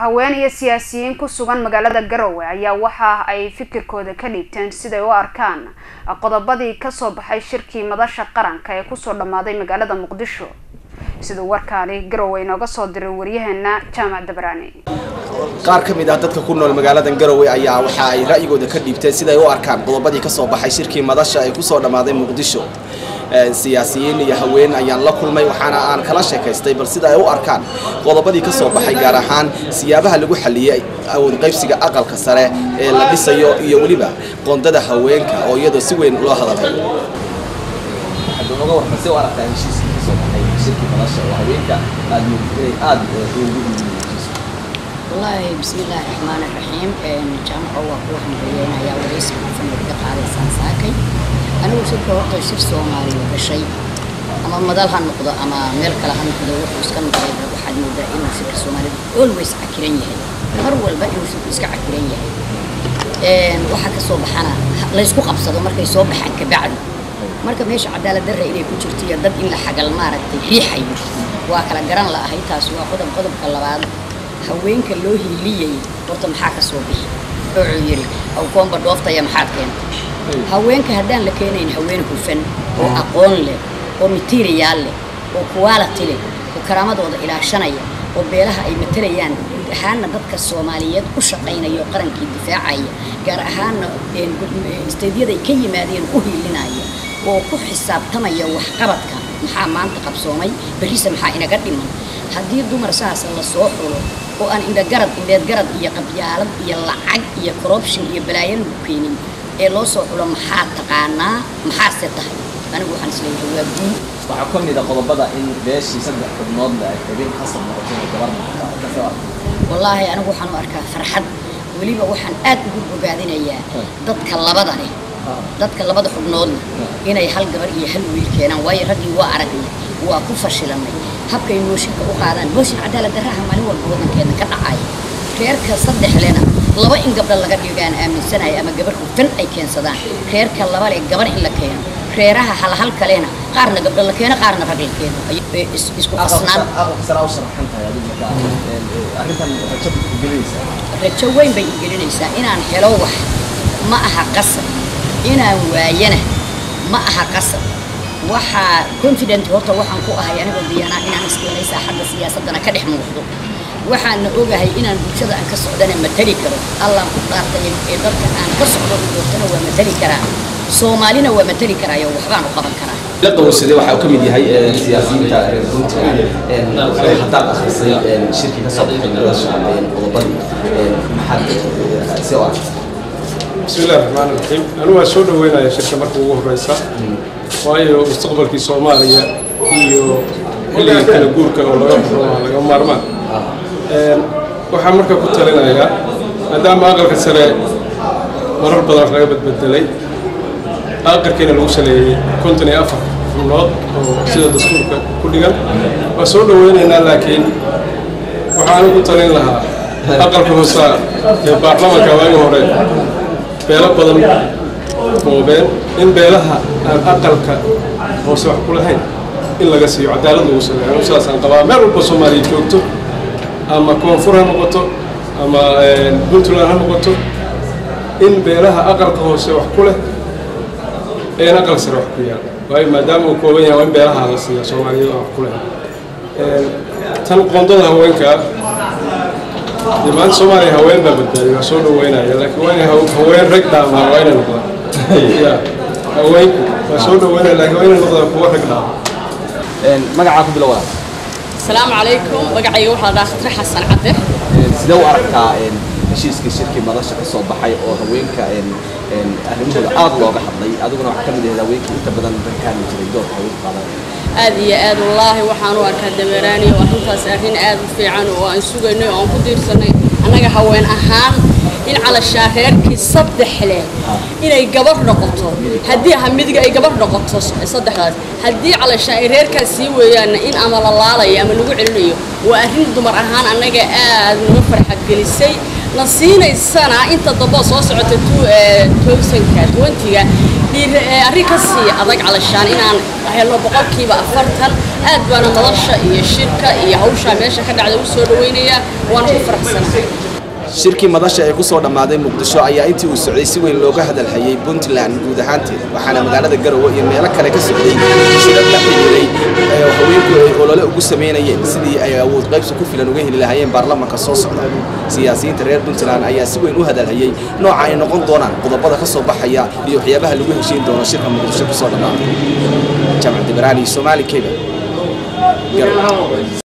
haween iyo siyaasiyiin ku sugan magaalada garowe ayaa waxa ay fikirkooda ka dhiibteen siday u arkaan qodobadii kasoo baxay shirkii madasha qaranka ee kusoo dhammaaday magaalada muqdisho siduu warkaani garowe inooga soo diray waryaheena jaamac dabraani qaar ka mid ah dadka ku nool magaaladan garowe ayaa waxa ay ra'yigooda ka dhiibteen siday u arkaan qodobadii kasoo baxay shirkii madasha ee kusoo dhammaaday muqdisho siyaasiyiin iyo haween ayaan la kulmay waxaana aan kala sheekaystay bal sida ay u arkaan qodobadii ka soo baxay gaar ahaan siyaabaha lagu xaliyey awood qaybsiga aqalka sare ee la dhisayo iyo weliba qoondada haweenka oo iyadoo si weyn loo hadalay wallaahi bismillaahi raxmaani raxiim jaamaco waa kuwa hambeeyeen ayaa waraysi hufan laga qaaday saansaakay anigu shirka horta shir soomaaliya gashay ama madal ha noqdo ama meel kale ha noqdo wuxuu iska noqday waxaad moodaa inuu shirka soomaalida always cakiran yahay mar walba inuu shirku iska cakiran yahay waxaa ka soo baxana laysku qabsado markay soo baxaan kabacdi marka meesha cadaalad darra inay ku jirto iyo dad in la xagal maaragtay riixayo waa kala garan la ahay taasi waa qodob qodobka labaad haweenka loo hiiliyay horta maxaa ka soo bixi wuxuu yidhi awkoomba dhooftaya maxaad keentay haweenka haddaan la keenayn haween hufan oo aqoon leh oo materiyaal leh oo quality leh oo karaamadooda ilaashanaya oo beelaha ay matalayaan guud ahaanna dadka soomaaliyeed u shaqaynaya oo qarankii difaacaya gaar ahaanna isteydyada ka yimaadeen u hiilinaya oo ku xisaabtamaya waxqabadka maxaa maanta qabsoomay berrise maxaa inaga dhiman haddii dumar saasa la soo xulo oo aan indhagarad indheedgarad iyo qabyaalad iyo lacag iyo corruption iyo balaayo lagu keenin ee loo soo xulo maxaa taqaanaa maxaase tahay anigu waxaan isleeyahay waa guul waxaa ka mid a qodobada in beeshii saddex xubnoodna ay habeen khasab noqotay oo gabar noqota wallaahi anigu waxaan u arkaa farxad weliba waxaan aad ugu bogaadinayaa dadka labada leh dadka labada xubnoodna inay hal gabar iyo hal wiil keenaan waayo raggii waa aragnay waa ku fashilanay habkay mooshinka u qaadaan mooshin cadaalad darraha maalin walba waddankeena ka dhacaya reerka saddex lena laba in gabdha laga dhigaan aaminsanaya ama gabar hufan ay keensadaan reerka laba leh gabar in la keeno reeraha halhal kalena qaarna gabdha la keeno qaarna rag la keeno isku qasnaan rajo weyn bay igelinaysaa inaan helo wax ma aha qasab inaan waayana ma aha qasab waxaa confident horta waxaan ku ahay anigoo diyaanaa inaan iskeenay saaxadda siyaasaddana ka dhex muuqdo waxaana ogahay inaan bulshada aan ka socdana matali karo allaan ku dhaartay ee dalka aan ka socdo doortana waa matali karaa soomaalina waa matali karaayo waxbaan u qaban karaa la qowsade waxa uu ka mid yahay siyaasiyiinta reer puntland haddaad akhrisay shirkii ka soo baxay madasha qodobadii maxaad si u aragtay بسم الله الرحمن الرحيم أنا waa soo dhaweynaya shirka marka ugu horeysa waayo mustaqbalkii Soomaaliya iyo xilliga kala guurka oo laga furo laga maarmaan waxaan marka ku talinayaa maadaama aqalka sare marar badan laga badbedelay aqalkiina lagu saleeyey konton iyo afar xubnood oo sida dastuurka ku dhigan waa soo dhaweynaynaa laakiin waxaan ku talin lahaa aqalka hoose ee baarlamaanka waagi hore beelo badan moobeen in beelaha aan aqalka hoose wax ku lahayn in laga siiyo cadaalad lagu sameeyo anu sidaasaan qabaa meel walba soomaaliya joogto ama koonfur ha noqoto ama puntland ha noqoto in beelaha aqalka hoose wax ku leh een aqal sare wax ku yaal waayo maadaama uu kooban yahay waa in beelaha la siiya soomaaliyada wax ku leh tan qoondada haweenka dee maanta soomaaliya haween baa badbaadiy waa soo dhaweynaya laakiin waa inay haween rag dhaamaa waa inay noqdaan ya haweenku waa soo dhaweynaya laakiin waa inay noqdaan kuwa rag dhaama magacaa ku bilow walaal السلام عليكم بقعي واحد داخل حسن عبده sidee u aragtaa heshiiskii shirkii madasha ka soo baxay oo haweenka arrimahooda aad looga hadlay adiguna waxaa ka mid ahayd haweenkii inta badan dankaani jiray doorka haweenku qaadanaya aad iyo aad wallaahi waxaan u arkaa dameeraani oo arrintaas arrin aad u fiican oo aan sugaynay oo aan ku diirsanay annaga haween ahaan in calashaa reerkii saddex leh inay gabar noqoto haddii ha midiga ay gabar noqoto saddexdaas haddii calashaa ay reerkaas sii weeyaanna in ama la laalayo ama lagu celinayo waa arrin dumar ahaan annaga aad naga farxad gelisay na siinaysana inta dambe soo socota towsanka twentyga arrin ka sii adag calashaan inaan helno boqolkiiba afartan aad baana madasha iyo shirka iyo hawshaa meesha ka dhacda u soo dhawaynayaa waana ku faraxsanahay shirkii madasha ee kusoo dhammaaday muqdisho ayaa intii uu socday si weyn looga hadalhayay puntland guud ahaanteeda waxaana magaalada garowe iyo meelo kale ka socday shirar la xiriiray ee haweenku ay olole ugu sameynayeen sidii ay awood qaybsi ku filan uga heli lahaayeen baarlamanka soo socda siyaasiyiinta reer puntland ayaa si weyn u hadalhayay nooca ay noqon doonaan qodobada ka soo baxaya iyo waxyaabaha lagu heshiin doono shirka muqdisho kusoo dhammaaday jamc dibaraani somaali keba garowe